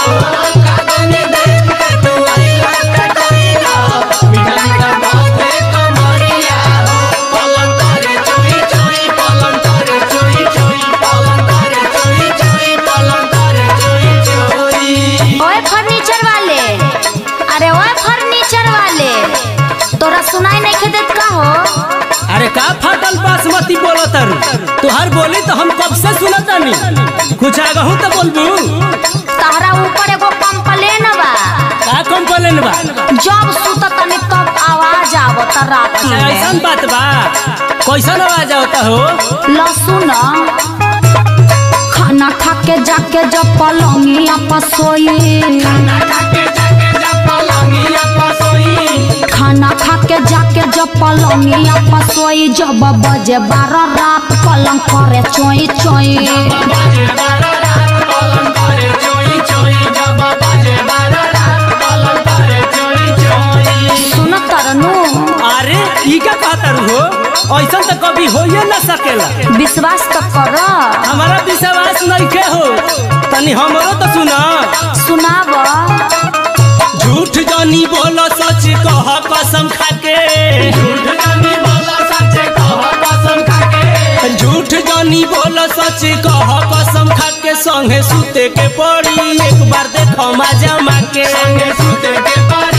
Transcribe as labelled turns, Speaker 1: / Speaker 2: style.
Speaker 1: ओए फर्नीचर वाले अरे ओए फर्नीचर वाले तोरा सुनाई नहीं खेदेत का हो
Speaker 2: अरे का फाटल बासमती बोलो तारू तुहार बोली तो हम कब से सुनतानी कुछ आगहू तो बोलबू
Speaker 1: तहरा ऊपर एगो कंप्लेन बा
Speaker 2: का कंप्लेन बा
Speaker 1: जब सुत तनी तब आवाज आवत राती
Speaker 2: अच्छा
Speaker 1: में
Speaker 2: ऐसन बात बा कैसन आवाज आवता हो
Speaker 1: लहसुन खाना खा के जाके जब पलंगिया पसोई खाना खा के जाके जब पलंगिया पसोई जब बजे बारह रात पलंग करे चोई चोई सुन तरनु
Speaker 2: अरे ई का कहतारू हो ऐसन तो कभी होइए ना सकेला
Speaker 1: विश्वास तो कर
Speaker 2: हमारा विश्वास नहीं के हो तनी हमरो तो सुना
Speaker 1: सुनाव
Speaker 2: झूठ जानी बोलो सच कह कसम खाके झूठ जानी बोलो सच कह कसम खाके संगे सुते के पड़ी एक बार देखो मजा माके संगे सुते के पड़ी